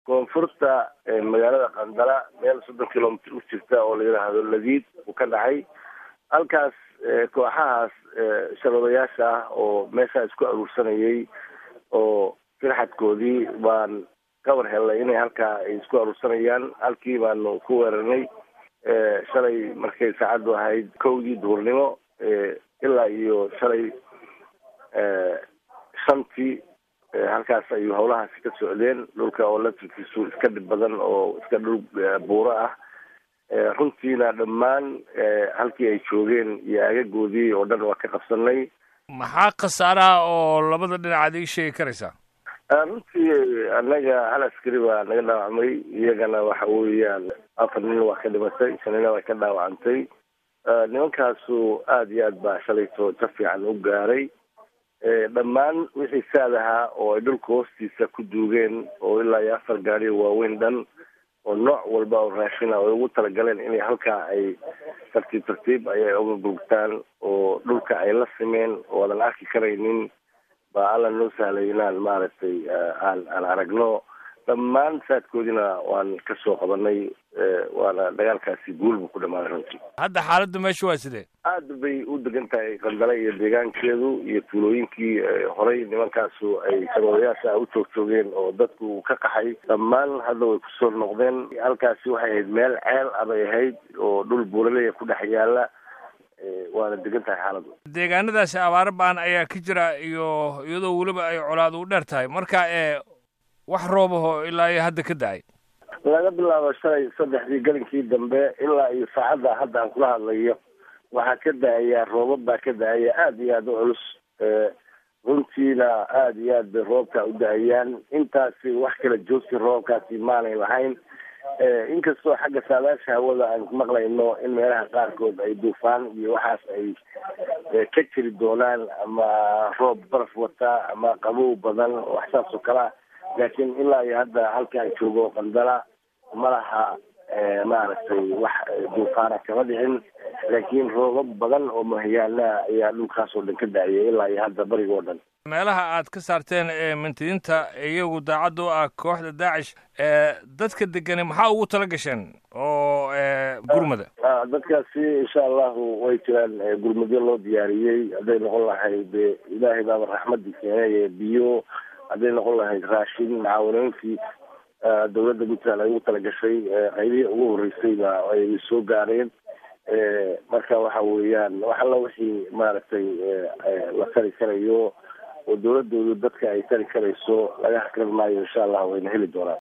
koonfurta magaalada qandala meel soddon kilomitr u jirta oo la yidhaahdo ladiid uu ka dhacay halkaas kooxahaas shabadayaasha ah oo meeshaa isku aruursanayay oo firxadkoodii baan ka war helnay inay halkaa ay isku aruursanayaan halkii baanu ku weerarnay shalay markay saacaddu ahayd kowdii duhurnimo ilaa iyo shalay shantii halkaas ayuu hawlahaasi ka socdeen dhulka oo latirkiisu iska dhib badan oo iska dhul buuro ah runtiina dhammaan halkii ay joogeen iyo aagagoodii oo dhan waa ka qabsanay maxaa khasaaraha oo labada dhinac ad ii sheegi karaysaa runtii annaga hal askari baa naga dhaawacmay iyagana waxa weeyaan afar nin waa ka dhimatay shanina waa ka dhaawacantay nimankaasu aada iyo aad baa shalayto jab fiican u gaaray dhammaan wixii saad ahaa oo ay dhulka hoostiisa ku duugeen oo ilaa iyo afar gaari waaweyn dhan oo nooc walba oo raashina ay ugu talagaleen inay halkaa ay tartiib tartiib ayay uga gurgtaan oo dhulka ay la simeen oo aadan arki karaynin baa alla noo sahlay inaan maaragtay aan aan aragno dhammaan saadkoodina waan ka soo qabanay waana dagaalkaasi guul buu ku dhamaaday runtii hadda xaaladda meesha waa sidee aada bay u degan tahay qandale iyo deegaankeedu iyo tuulooyinkii horey nimankaasu ay sabadayaasha u joog joogeen oo dadku ka qaxay dhammaan hadda way kusoo noqdeen halkaasi waxay ahayd meel ceel abay ahayd oo dhul buuraleya ku dhex yaala waana degan tahay xaaladdu deegaanadaasi abaaro baan ayaa ka jira iyo iyadoo weliba ay colaad u dheer tahay marka ee wax roobaho ilaa iyo hadda ka da-ay laga bilaabo shalay saddexdii gelinkii dambe ilaa iyo saacadda hadda aan kula hadlayo waxaa ka da-aya roobab baa ka da-aya aada iyo aada u culus runtiina aada iyo aad bay roobka u da-ayaan intaasi wax kala joogsi roobkaasi maanay lahayn inkastoo xagga saadaasha hawada aan maqlayno in meelaha qaarkood ay duufaan iyo waxaas ay ka jiri doonaan ama roob baraf wata ama qabow badan wax saas oo kalea laakiin ilaa iyo hadda halka ay joogo qandala ma laha maaragtay wax duufaana kama dhicin laakiin roobab badan oo mahayaana ayaa dhulkaas oo dhan ka da-ayay ilaa iyo hadda bariga oo dhan meelaha aad ka saarteen ee mintidiinta iyagu daacadda u ah kooxda daacish dadka degani maxaa ugu tala gasheen oo gurmada dadkaasi insha allahu way jiraan gurmadyo loo diyaariyey hadday noqon lahayd ilaahay baaba raxmadii keenay biyo hadday noqon lahayd raashin mucaawanooyinkii dawladda puntland ay ugu talagashay qaybihii ugu horreysayba ay soo gaareen marka waxa weeyaan wax alla wixii maaragtay la tari karayo oo dawladoodu dadka ay tari karayso laga hakran maayo insha allah wayna heli doonaan